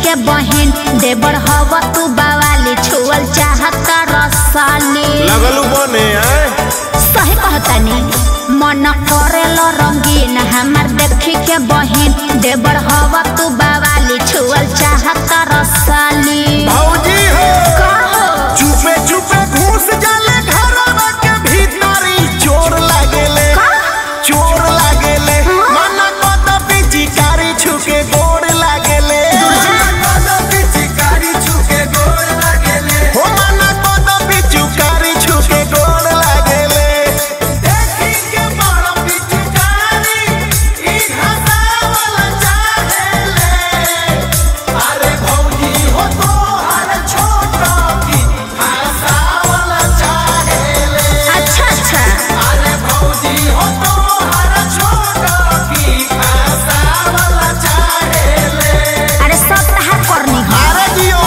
के बहिन देवर हवा तू बावाली छुअल चाहत रसाली लगलू बने आए सही कहतानी मन करेल रंगीन हमार देखी के बहिन देवर हवा तू बावाली छुअल चाहत रसाली भौजी हो का हो? चुपे चुपे घुस जाले घरवा के भीतरी चोर लागेले का? चोर लागेले मन कद पिचकारी छुके गोड़ लागेले कद पिचकारी छुके गोड़ लागेले हो मन कद पिचकारी छुके गोड़ लागेले देखी के बड़ पिचकारी ई घसावल चाहेले अरे भौजी हो तो हर छोटा की घसावल चाहेले अच्छा अच्छा अरे भौजी हो तो हर छोटा की घसावल चाहेले अरे सब तहार करनी हो अरे जियो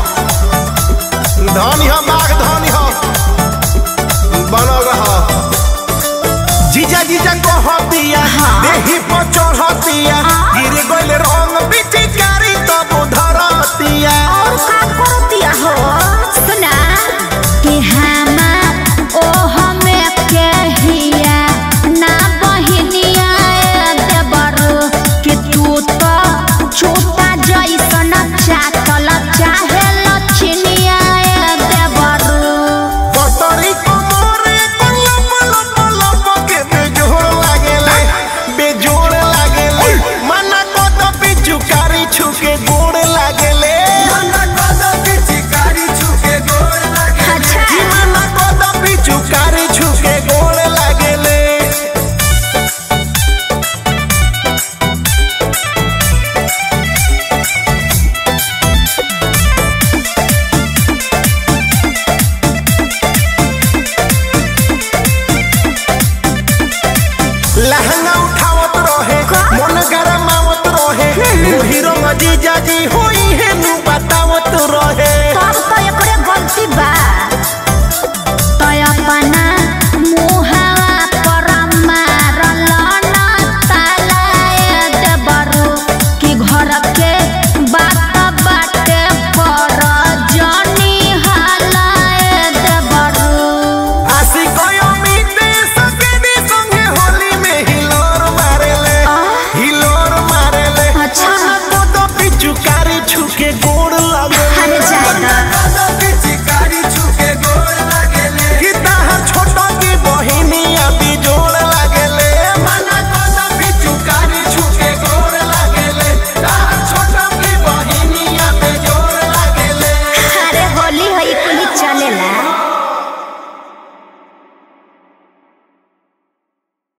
धनी हो बाघ धनी हो बनल रह जीजा जीजा कहतिया हाँ। देही पर चढ़तिया हाँ। गिर गइल रंग पिचकारी तब धरतिया और का करतिया हो सुना कि हमा ओ हमें के हिया ना बहिनिया देवर कि तू तो छोटा जैसन चाटल चाहे लछनिया देवर पतरी कमरे को लप लप लप के बेजोड़ लागेले बेजोड़ लागेले मना को तो पिचुकारी छुके गोड़ लागेले मना को तो पिचुकारी छुके गोड़ लागेले अच्छा। कि मना को तो पिचुकारी छुके गोड़ लागेले लहंगा उठावत रहे का? मन गरमावत रहे मोहिरो मजीजा जी हो